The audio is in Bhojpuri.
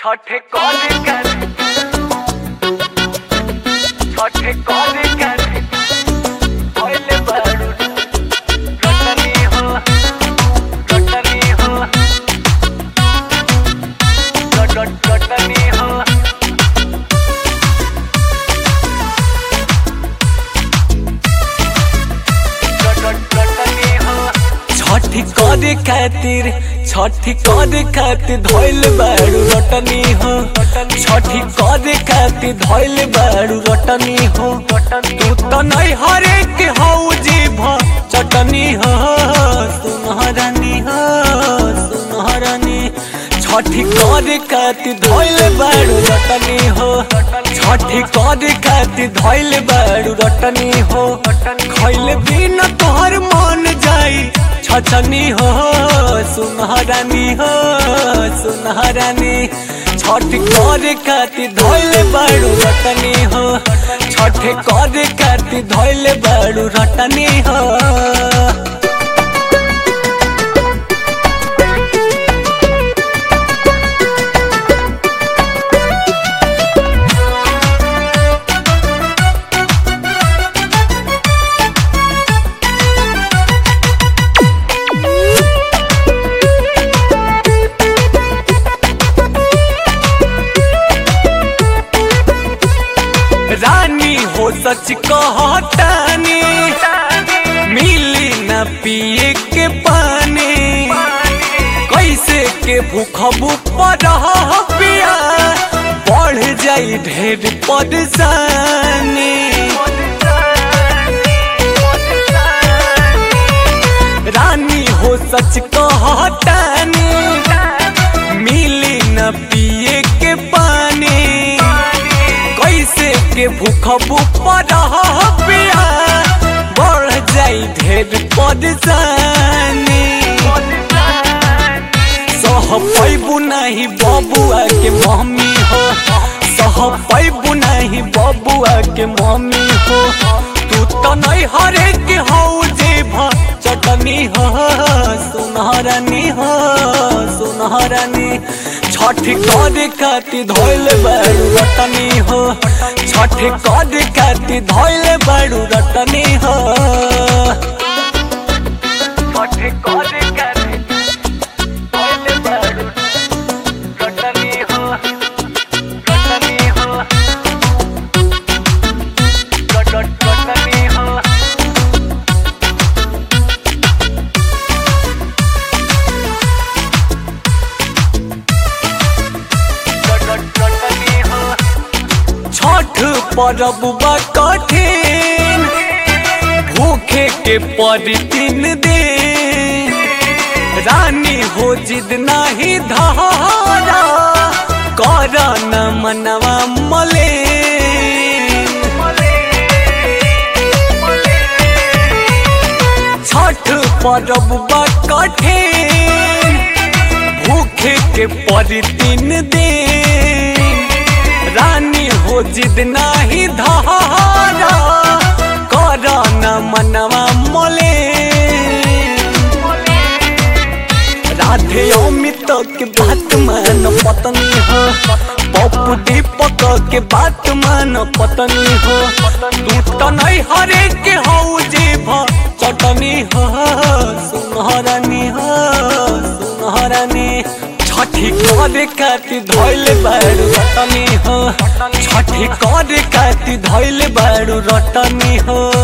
ছঠে করে কেন ছঠে করে কেন হইলে বারু রটনি হো রটনি হো রট রটনি হো রট রটনি হো छठी करे खातिर छठी करे खातिर धोइल बाड़ू रटनी हो छठी करे खातिर धोइल बाड़ू रटनी हो तू तो नहीं हरे के हौ जीभ चटनी हो सुनहरनी हो सुनहरनी छठी करे खातिर धोइल बाड़ू रटनी हो छठी करे खातिर धोइल बाड़ू रटनी हो खैले बिना तोहर मन जाई छछनी हो सुनहरानी हो सुनहरानी छठ करे खातिर धोइले बाड़ू रटनी हो छठ करे खातिर धोइले बाड़ू रटनी हो रानी हो सच कहतानी मिली न पिए के पानी कैसे के भूखबू पर पिया बढ़ जाई ढेर परेशानी रानी हो सच कहतानी मिली न पिए के पानी कैसे के भूखबू पर पिया बढ़ जाई ढेर परेशानी सह पैबू नहीं बबुआ के मम्मी हो सह पैबू नहीं बबुआ के मम्मी हो तू तो नहीं हरे के हो जेभ चटनी हो सुनहरनी हो सुनहरनी छठ करे खातिर धोइल बाड़ू रटनी हो छठ करे खातिर धोइल बाड़ू रटनी हो ছঠে করে কেন হইলে বারু রটনি হো রটনি হো রট রটনি হো রট রটনি হো छठ परब बा कठिन भूखे के पड़ी तीन दिन रानी हो जिद नहीं धारा कर न मनवा मले छठ परब बा कठिन भूखे के पड़ी तीन दिन रानी हो जिद नाही धारा कर न मनवा मोले राधे अमित के बात मान पत्नी हो पप्पू दीपक के बात मान पत्नी हो तू तो नहीं हरे के हो जीभ चटनी हो सुनहरनी हो सुनहरनी छठी करे खातिर धोइले बाड़ू रटनी हो छठी करे खातिर धोइले बाड़ू रटनी हो